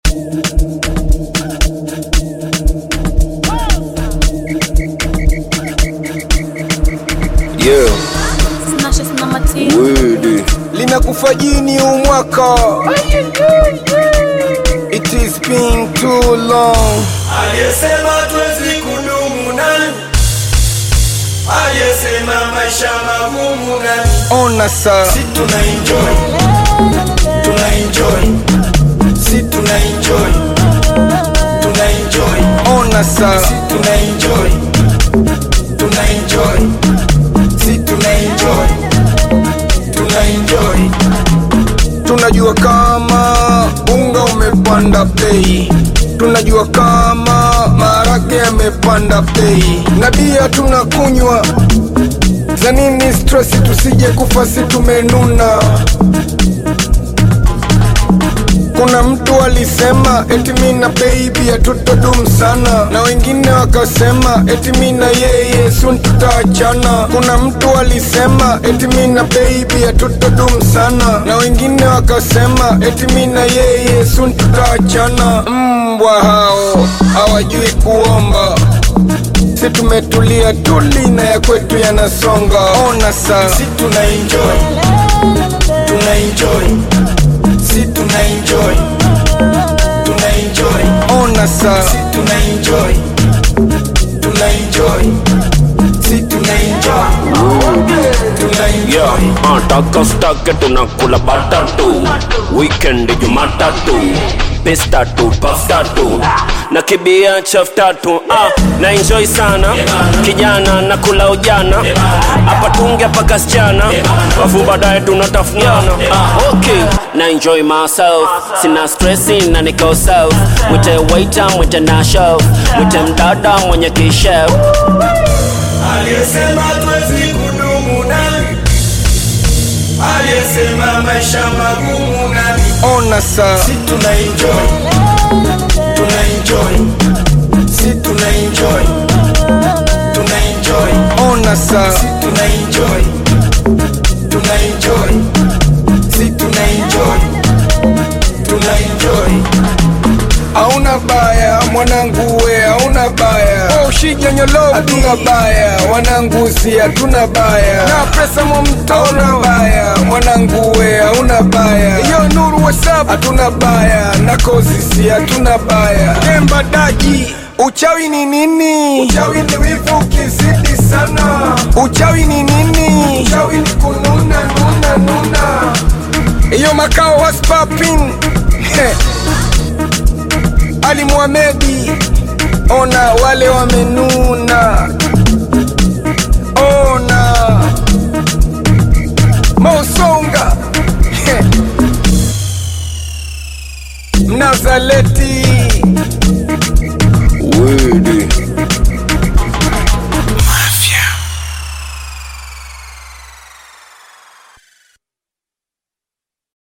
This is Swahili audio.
Yeah, Smashes mama T. word. Linakufa jini huu mwaka. It is been too long. Aliyesema twezi kudumu nani? Aliyesema maisha magumu nani? Ona sa, Si tuna enjoy, tuna enjoy, si tuna enjoy, tuna enjoy, ona sa. si tuna enjoy, tuna enjoy, si tuna enjoy, tuna enjoy. Tunajua kama unga umepanda bei, tunajua kama maharage yamepanda bei, na bia tunakunywa za nini? Stress tusije kufa, si tumenuna. Kuna mtu alisema eti mi na baby hatutodum sana, na wengine wakasema eti mi na yeye soon tutaachana. Kuna mtu alisema eti mi na baby hatutodum sana, na wengine wakasema eti mi na yeye soon tutaachana. Mbwa hao hawajui kuomba, si tumetulia tuli na ya kwetu yanasonga. Ona saa Si tuna enjoy, tuna enjoy, si tuna enjoy, tuna enjoy, ona saa si tuna enjoy, tuna enjoy, si tuna enjoy, tuna Yeah, enjoy. uh, taka stake tunakula batatu weekend jumatatu pestatu paftatu na kibia chaf tatu uh, na enjoy sana kijana na kula ujana hapa tunge paka sichana wafu baadaye tunatafuniana uh, okay na enjoy myself sina stressi na niko self mwite waiter mwite na chef mwite mdada mwenye kishef Aliyesema twezi kudumu nani? Aliyesema maisha magumu nani? ona saa Si tuna enjoy, tuna enjoy, si tuna enjoy, tuna enjoy, ona saa si tuna enjoy, tuna enjoy, si tuna enjoy, tuna enjoy. Hauna baya mwanangu we, hauna baya ushijanyolo, hatuna baya wanangu, si hatuna baya na pesa momto, hauna baya mwanangu we, hauna baya yo nuru wasap, hatuna baya na kozi, si hatuna baya Demba daji Uchawi ni nini? Uchawi ni wivu ukizidi sana. Uchawi ni nini? Uchawi ni kununa nuna nuna. Iyo makao was popping. Ali Muhamedi, ona wale wamenuna, ona Mosonga Mnazaleti Word.